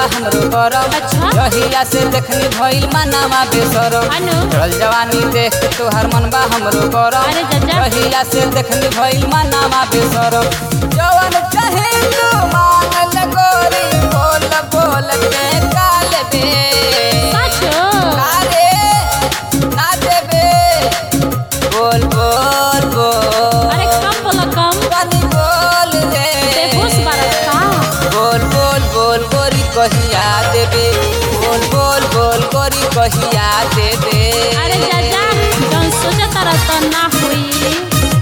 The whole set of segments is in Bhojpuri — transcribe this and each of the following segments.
बा हमरो करम अच्छा। जहिया से देखनी भइल मानावा बेसरम अनु चल जवानी देख के तोहर मन बा हमरो करम अरे जज्जा। जहिया से देखनी भइल मानावा बेसरम जवन चाहे तू मांग ले गोरी बोल बोल के काल बे साचो अरे ना देबे बोल बोल बोल अरे कम बोला कम पानी बोल रे बेहोश बारत का बोल बोल बोल गोरी कहिया देबे बोल बोल बोल गोरी कहिया देबे अरे जाजा जौन सोचा तारा त ना होई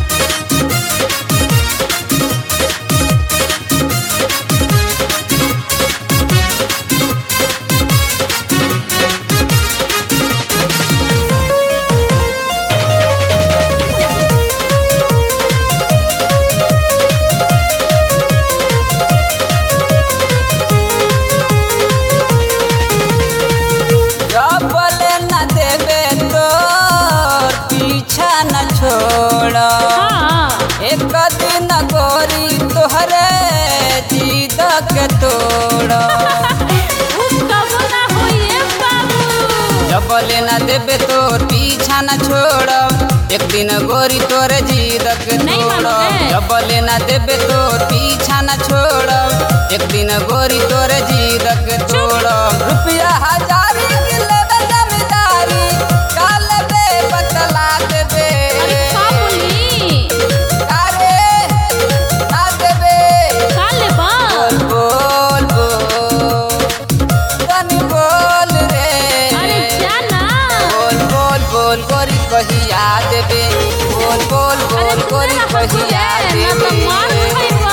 बोले न देबे तोर पीछा न छोड़ हाँ एक दिन गोरी तोहरे जीद के तोड़ उस कबो ना होई ए बाबू जब बोले न देबे तोर पीछा न छोड़ एक दिन गोरी तोरे जीद के नहीं तोड़ मानोगे। जब बोले न देबे तोर पीछा न छोड़ एक दिन गोरी तोरे जीद के तोड़ रुपया हजारी के लेबे जमींदारी काल बे बतला देबे अरे का बोली अरे ना देबे का लेबा बोल बोल बोल तनी बोल रे अरे जाना बोल बोल बोल गोरी कहिया देबे बोल बोल अरे बोल गोरी तू ना कहिया बोले, ना तो मार देबे खाइबा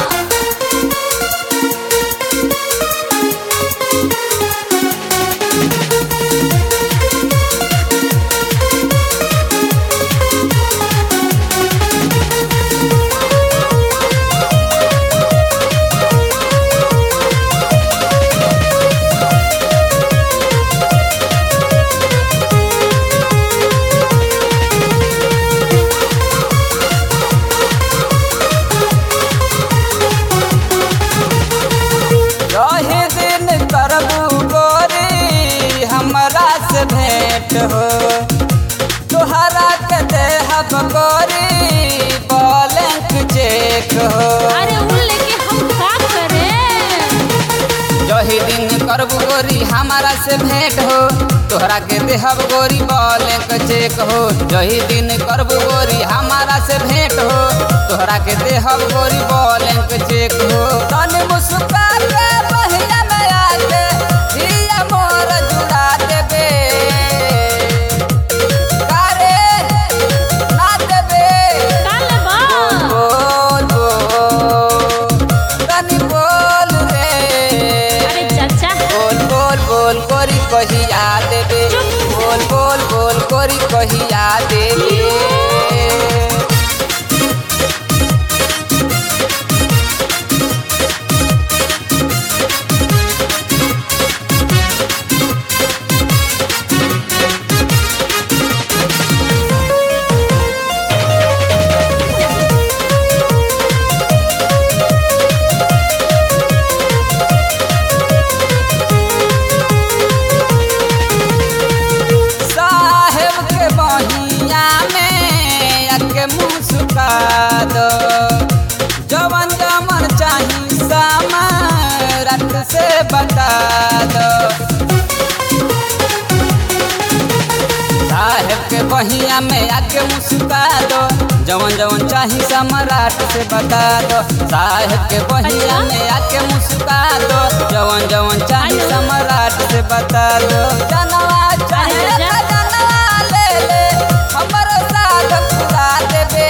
रहे दिन करबू गोरी हमरा से भेंट हो तोहरा के देहब गोरी बॉलेंक चेक हो अरे उन लेके हम का करे जही दिन करबू गोरी हमारा से भेंट हो तोहरा के देहब गोरी बॉलेंक चेक हो जही दिन करबू गोरी हमारा से भेंट हो तोहरा के देहब गोरी बॉलेंक चेक हो तनी मुस्कुरा के बहिया में आके हिया मोर जुड़ा देबे कारे ना देबे का लेबा बोल बोल तनी बोल रे अरे चाचा बोल बोल बोल कोरी कहिया देबे बोल बोल बोल कोरी कहिया देबे साहेब के बहिया में अके मुस्का दो जवन जमन चाही सामरत से बता दो साहेब के बहिया में आके मुस्का दो जवन जवन चाही सम्राट से बता दो साहेब के बहिया अच्छा। में आके मुस्का दो जवन जवन चाही हेलो। सम्राट से बता दो जनवा चाहे अरे जा। त जनवा ले ले हमरो साथ पूरा देबे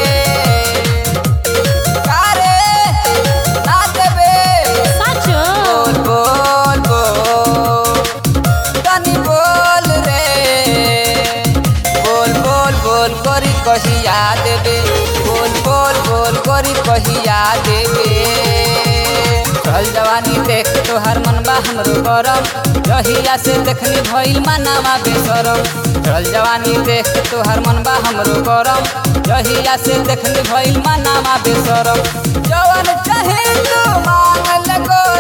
कारे ना देबे साचो बोल बोल बोल तनी बोल रे बोल बोल बोल करी कहिया देबे बोल बोल बोल करी कहिया देबे चल जवानी देख तोहर मन बा हमरो गरम जहिया से देखनी भइल मानावा बेसरम चल जवानी देख तोहर मन बा हमरो गरम जहिया से देखनी भइल मानावा बेसरम जवन चाहे तू मांग ले